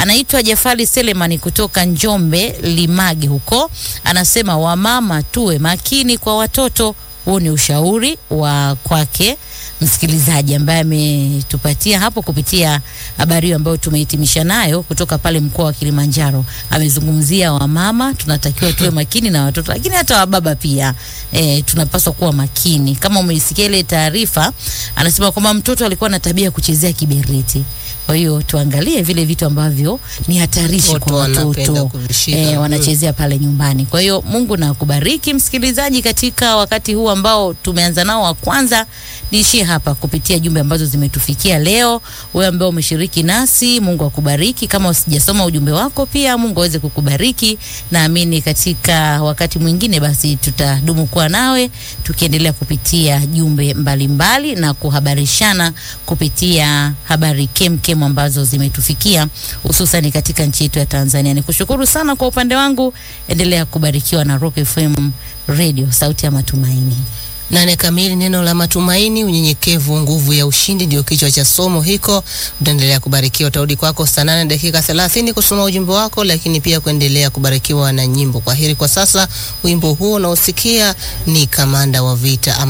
Anaitwa Jafari Selemani kutoka Njombe Limage huko, anasema wamama tuwe makini kwa watoto. Huu ni ushauri wa kwake msikilizaji ambaye ametupatia hapo kupitia habari hiyo ambayo tumehitimisha nayo kutoka pale mkoa wa Kilimanjaro. Amezungumzia wamama, tunatakiwa tuwe makini na watoto, lakini hata wababa pia e, tunapaswa kuwa makini. Kama umeisikia ile taarifa, anasema kwamba mtoto alikuwa na tabia ya kuchezea kiberiti. Kwa hiyo tuangalie vile vitu ambavyo ni hatarishi Watoto kwa wanapenda watoto kuvishika. e, Mm. wanachezea pale nyumbani. Kwa hiyo Mungu na kubariki msikilizaji katika wakati huu ambao tumeanza nao wa kwanza. Niishie hapa kupitia jumbe ambazo zimetufikia leo. Wewe ambao umeshiriki nasi, Mungu akubariki. Kama usijasoma ujumbe wako, pia Mungu aweze kukubariki. Naamini katika wakati mwingine, basi tutadumu kuwa nawe tukiendelea kupitia jumbe mbalimbali na kuhabarishana kupitia habari kemkem ambazo zimetufikia hususan katika nchi yetu ya Tanzania. Nikushukuru sana kwa upande wangu, endelea kubarikiwa na Rock FM Radio, sauti ya matumaini. Nane kamili, neno la matumaini, unyenyekevu, nguvu ya ushindi, ndio kichwa cha somo hiko. Utaendelea kubarikiwa, utarudi kwako saa nane dakika thelathini kusoma ujumbe wako, lakini pia kuendelea kubarikiwa na nyimbo. Kwa heri kwa sasa, wimbo huo unaosikia ni kamanda wa vita ama